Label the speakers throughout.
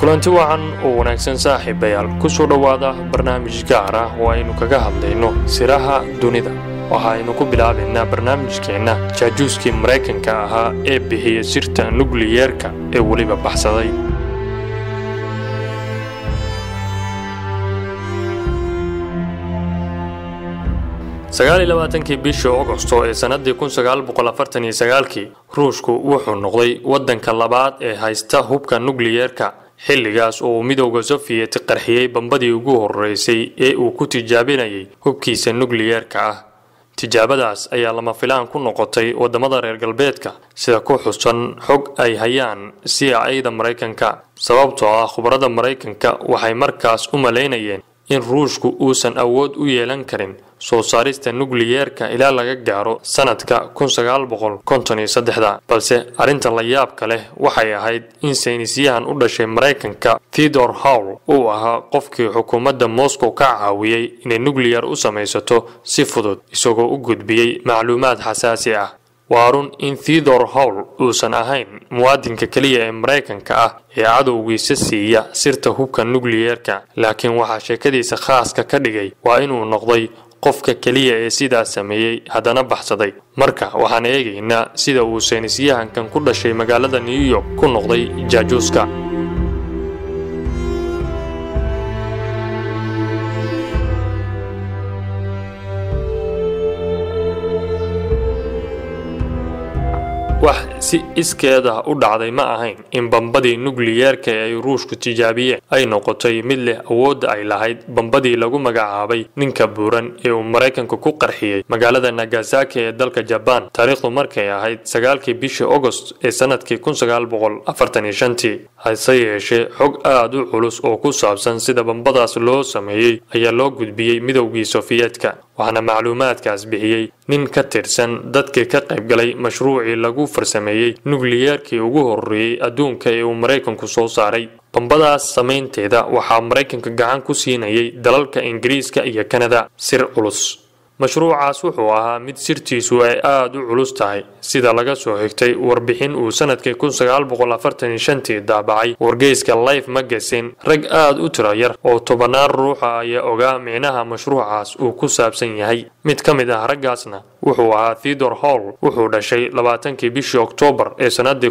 Speaker 1: kulanti wacan oo wanaagsan saaxiibayaal ku soo dhowaada barnaamij gaar ah oo aynu kaga hadlayno siraha dunida waxaaynu ku bilaabaynaa barnaamijkeenna jaajuuskii maraykanka ahaa ee bixiya sirta nukliyeerka ee weliba baxsaday sagaaliyolabaatankii bishii ogosto ee sannaddii kun sagaal boqol afartan iyo sagaalkii ruushku wuxuu noqday waddanka labaad ee haysta hubka nukliyeerka xilligaas oo uu midowda sofiyet qarxiyey bambadii ugu horreysay ee uu ku tijaabinayay hubkiisa nukliyeerka ah tijaabadaas ayaa lama filaan ku noqotay waddamada reer galbeedka sida ku xusan xog ay hayaan cia-da maraykanka sababtoo ah khubarada maraykanka waxay markaas u malaynayeen in ruushku uusan awood u yeelan karin soo saarista nukliyeerka ilaa laga gaaro sanadka balse arrinta la yaabka leh waxay ahayd in saynisyahan u dhashay maraykanka theodor howl uu ahaa qofkii xukuumadda moscow ka caawiyey inay nukliyar u samaysato si fudud isagoo u gudbiyey macluumaad xasaasi ah waa run in theodor howl uusan ahayn muwaadinka keliya ee maraykanka ah ee cadowgiisa siiya sirta hubka nukliyeerka laakiin waxaa sheekadiisa khaaska ka dhigay waa inuu noqday qofka keliya ee sidaas sameeyey haddana baxsaday marka waxaan eegaynaa sida uu saynisyahankan ku dhashay magaalada new york ku noqday jaajuuska wax si iskeeda u dhacday ma ahayn in bambadii nukliyeerka ee ay ruushku tijaabiyeen ay noqotay mid leh awoodda ay lahayd bambadii lagu magacaabay ninka buuran ee uu maraykanku ku qarxiyey magaalada nagasaki ee dalka jabaan taariikhdu markay ahayd sagaalkii bishii agost ee sanadkii tii hase yeeshee xog aad u culus oo ku saabsan sida bambadaas loo sameeyey ayaa loo gudbiyey midowgii sofiyeetka waxaana macluumaadkaas bixiyey nin ka tirsan dadkii ka qaybgalay mashruucii lagu farsameeyey nukliyeerkii ugu horreeyey adduunka ee uu maraykanku soo saaray bambadaas samaynteeda waxaa maraykanka gacan ku siinayay dalalka ingiriiska iyo kanada sir culus mashruucaas wuxuu ahaa mid sirtiisu ay aada u culus tahay sida laga soo xigtay warbixin uu sanadkii tii daabacay wargeyska life magasin rag aada u tiro yar oo tobannaan ruuxa ayaa ogaa micnaha mashruucaas uu ku saabsan yahay mid ka mid ah raggaasna wuxuu ahaa theodor howl wuxuu dhashay labaatankii bishii oktoobar ee sannaddii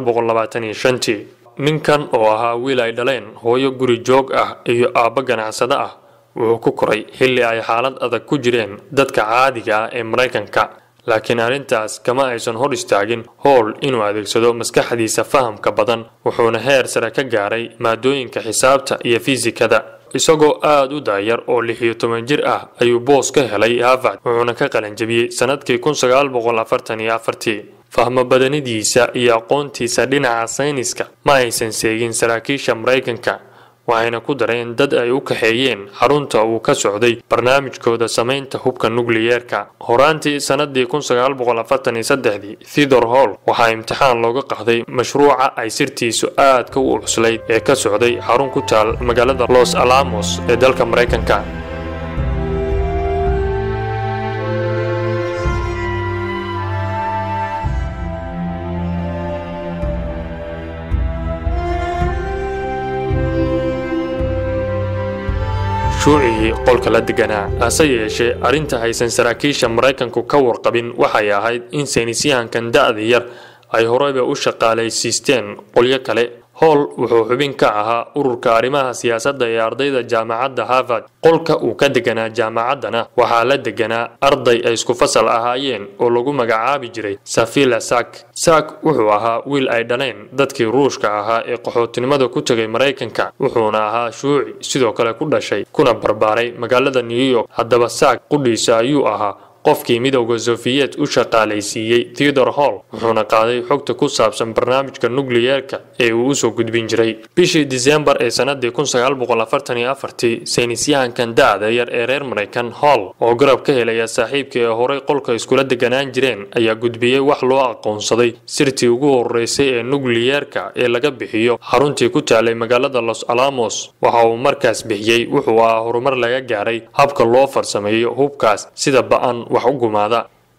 Speaker 1: ninkan oo ahaa wiil ay dhaleen hooyo guri joog ah iyo aabbo ganacsado ah wuxuu ku koray xilli ay xaalad adag ku jireen dadka caadiga ah ee maraykanka laakiin arrintaas kama aysan hor istaagin howl inuu adeegsado maskaxdiisa fahamka badan wuxuuna heer sare ka gaaray maadooyinka xisaabta iyo fiisikada isagoo aada u daayar oo lix iyo toban jir ah ayuu boos ka helay harvard wuxuuna ka qalanjabiyey sannadkii fahmo badanidiisa iyo aqoontiisa dhinaca sayniska ma aysan seegin saraakiisha maraykanka waxayna ku dareen dad ay u kaxeeyeen xarunta uu ka socday barnaamijkooda samaynta hubka nukliyeerka horaantii sannadii theodor howl waxaa imtixaan looga qaaday mashruuca ay sirtiisu aadka u cuslayd ee ka socday xarun ku taal magaalada los alamos ee dalka maraykanka shuucigii qolka la deganaa hase yeeshee arrinta haysan saraakiisha maraykanku ka warqabin waxay ahayd in saynisyahankan da'da yar ay horeyba u shaqaalaysiisteen qolyo kale howl wuxuu xubin ka ahaa ururka arrimaha siyaasadda ee ardayda jaamacadda harvard qolka uu ka deganaa jaamacaddana waxaa la deganaa arday ay isku fasal ahaayeen oo lagu magacaabi jiray safila sak sak wuxuu ahaa wiil ay dhaleen dadkii ruushka ahaa ee qaxootinimada ku tegay maraykanka wuxuuna ahaa shuuci sidoo kale ku dhashay kuna barbaaray magaalada new york haddaba sak qudhiisa ayuu ahaa qofkii midowda sofiyet u shaqaalaysiiyey theodor howl wuxuuna qaaday xogta ku saabsan barnaamijka nukliyeerka ee uu usoo gudbin jiray bishii disembar ee sannadii saynisyahankan da'da yar ee reer maraykan howl oo garab ka helaya saaxiibkii ee horey qolka iskula deganaan jireen ayaa gudbiyey wax loo aqoonsaday sirtii ugu horeysay ee nukliyeerka ee laga bixiyo xaruntii ku taalay magaalada los alamos waxa uu markaas bixiyey wuxuu ahaa horumar laga gaaray habka loo farsameeyo hubkaas sida ba'an wax u gumaada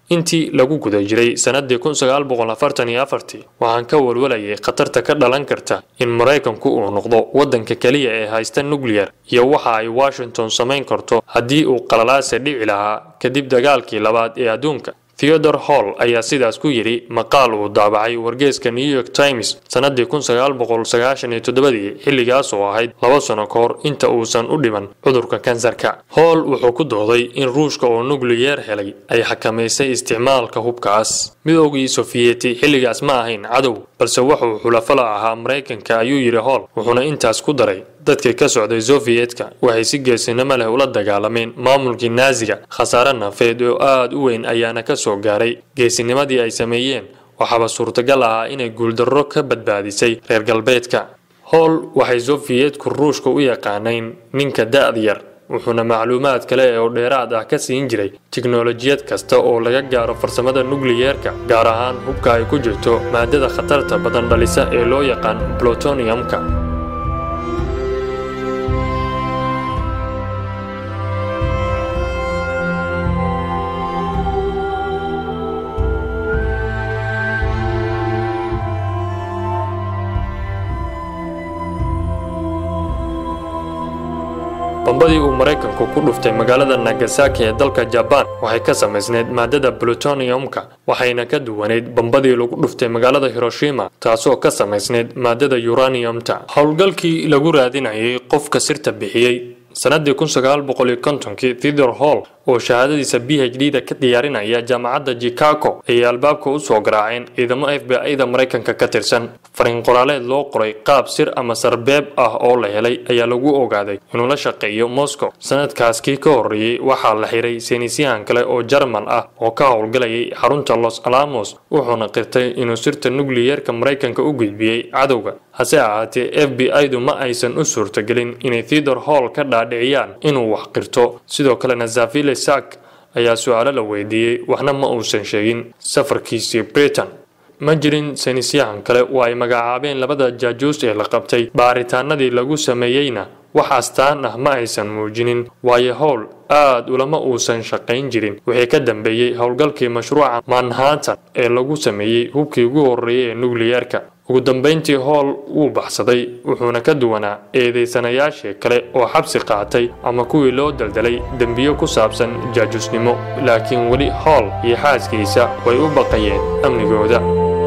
Speaker 1: intii lagu guda jiray sannadii kun sagaal boqol afartan iyo afartii waxaan ka walwalayay khatarta ka dhalan karta in maraykanku uu noqdo waddanka keliya ee haysta nuclear iyo waxa ay washington samayn karto haddii uu qalalaase dhici lahaa kadib dagaalkii labaad ee adduunka theodore hall ayaa sidaas ku yidhi maqaal uu daabacay wargeeska new york times sannadii kun sagaal boqol sagaashan iyo toddobadii xilligaas oo ahayd laba sano ka hor inta uusan u dhiman cudurka kansarka hall wuxuu ku dooday in ruushka oo nukliyeer helay ay xakamaysay isticmaalka hubkaas midoogii sofiyeti xilligaas ma ahayn cadow balse wuxuu xulafala ahaa maraykanka ayuu yidhi hall wuxuuna intaas ku daray dadkii ka socday sofiyetka waxay si geesinimo leh ula dagaalameen maamulkii naasiga khasaare nafeed oo aada u weyn ayaana ka soo gaaray geesinimadii ay sameeyeen waxaaba suurtagal ahaa inay guuldarro ka badbaadisay reer galbeedka howl waxay sofiyetku ruushka u yaqaanayn ninka da-da yar wuxuuna macluumaad kale oo dheeraad ah ka siin jiray tiknolojiyad kasta oo laga gaaro farsamada nukliyeerka gaar ahaan hubka ay ku jirto maadada khatarta badan dhalisa ee loo yaqaan plutoniumka bambadii uu maraykanku ku dhuftay magaalada nagasaki ee dalka jabaan waxay ka samaysneyd maadada plutoniumka waxayna ka duwaneyd bambadii lagu dhuftay magaalada hiroshima taasoo ka samaysneyd maadada uraniumta howlgalkii lagu raadinayay qofka sirta bixiyey sannadii kun sagaal boqol iyo kontonkii theodore hall oo shahaadadiisa b h d da ka diyaarinaya jaamacadda chicago ayay albaabka u soo garaaceen ciidamo f b i da maraykanka ka tirsan fariin qoraaleed loo qoray qaab sir ama sarbeeb ah oo la helay ayaa lagu ogaaday inuu la shaqeeyo moscow sanadkaas kii ka horreeyey waxaa la xiray saynisyahan kale oo jarmal ah oo ka howlgalayay xarunta los alamos wuxuuna qirtay inuu sirta nukliyeerka maraykanka u gudbiyey cadowga hase ahaatee f b i du ma aysan u suurtagelin inay theodore hall ka dhaadhiciyaan inuu wax qirto sidoo kalena zafile sak ayaa su-aalo la weydiiyey waxna ma uusan sheegin safarkiisii britain ma jirin saynisyahan kale oo ay magacaabeen labada jaajuus ee la qabtay baaritaanadii lagu sameeyeyna wax astaan ah ma aysan muujinin waayo howl aad ulama uusan shaqayn jirin wixii ka dambeeyey howlgalkii mashruuca manhattan ee lagu sameeyey hubkii ugu horreeyay ee nukliyeerka ugu dambayntii howl wuu baxsaday wuxuuna ka duwanaa eedaysanayaashii kale oo xabsi qaatay ama kuwii loo daldalay dembiyo ku saabsan jaajusnimo laakiin weli howl iyo xaaskiisa way u baqayeen amnigooda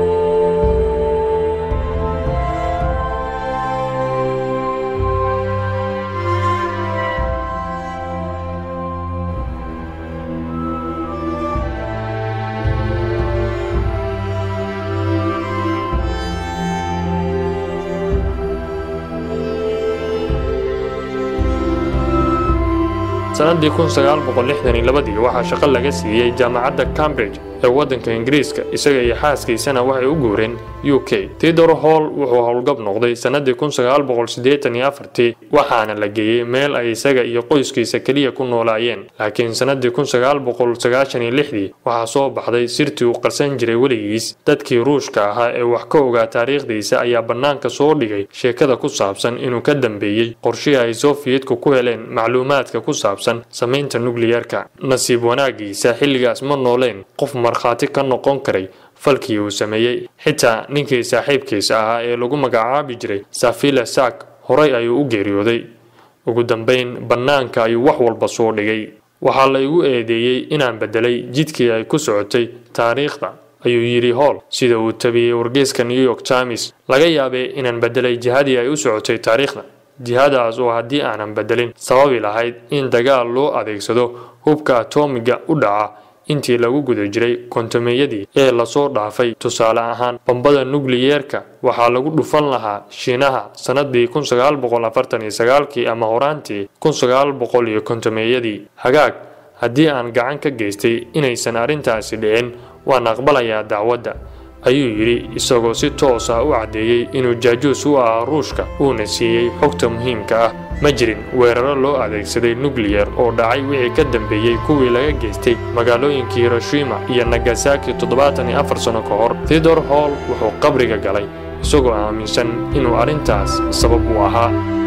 Speaker 1: sanadii kun sagaal boqol lixdan iyo labadii waxaa shaqo laga siiyey jaamacadda cambridge ee waddanka ingiriiska isaga iyo xaaskiisana waxay u guureen u k theodore hall wuxuu howlgab noqday sannadii kun sagaal boqol siddeetan iyo afartii waxaana la geeyey meel ay isaga iyo qoyskiisa keliya ku noolaayeen laakiin sannadii kun sagaal boqol sagaashan iyo lixdii waxaa soo baxday sirtii uu qarsan jiray weligiis dadkii ruushka ahaa ee wax ka ogaa taariikhdiisa ayaa bannaanka soo dhigay sheekada ku saabsan inuu ka dambeeyey qorshihii ay sofiyetku ku heleen macluumaadka ku saabsan samaynta nukliyeerka nasiib wanaagiisa xilligaas ma nooleen qof markhaati ka noqon karay falkii uu sameeyey xitaa ninkii saaxiibkiisa ahaa ee lagu magacaabi jiray safila sak horay ayuu u geeriyooday ugu dambayn bannaanka ayuu wax walba soo dhigay waxaa la igu eedeeyey inaan beddelay jidkii ay ku socotay taariikhda ayuu yidhi howl sida uu tabiyey wargeyska new york times laga yaabee inaan beddelay jihadii ay u socotay taariikhda jihadaas oo haddii aanan beddelin sababi lahayd in dagaal loo adeegsado hubka atoomiga u dhaca intii lagu guda jiray kontomeyadii ee lasoo dhaafay tusaale ahaan bambada nukliyeerka waxaa lagu dhufan lahaa shiinaha sannadii kun sagaal boqol afartan iyo sagaalkii ama horaantii kun sagaal boqol iyo kontomeyadii hagaag haddii aan gacan ka geystay inaysan arrintaasi dhicin waan aqbalayaa dacwadda ayuu yidhi isagoo si toos ah u caddeeyey inuu jaajuus u ahaa ruushka uuna siiyey xogta muhiimka ah ma jirin weeraro loo adeegsaday nukliyar oo dhacay wixii ka dambeeyey kuwii laga geystay magaalooyinkii hiroshima iyo nagasaki toddobaatan iyo afar sano ka hor theodore hall wuxuu qabriga galay isagoo aaminsan inuu arrintaas sabab u ahaa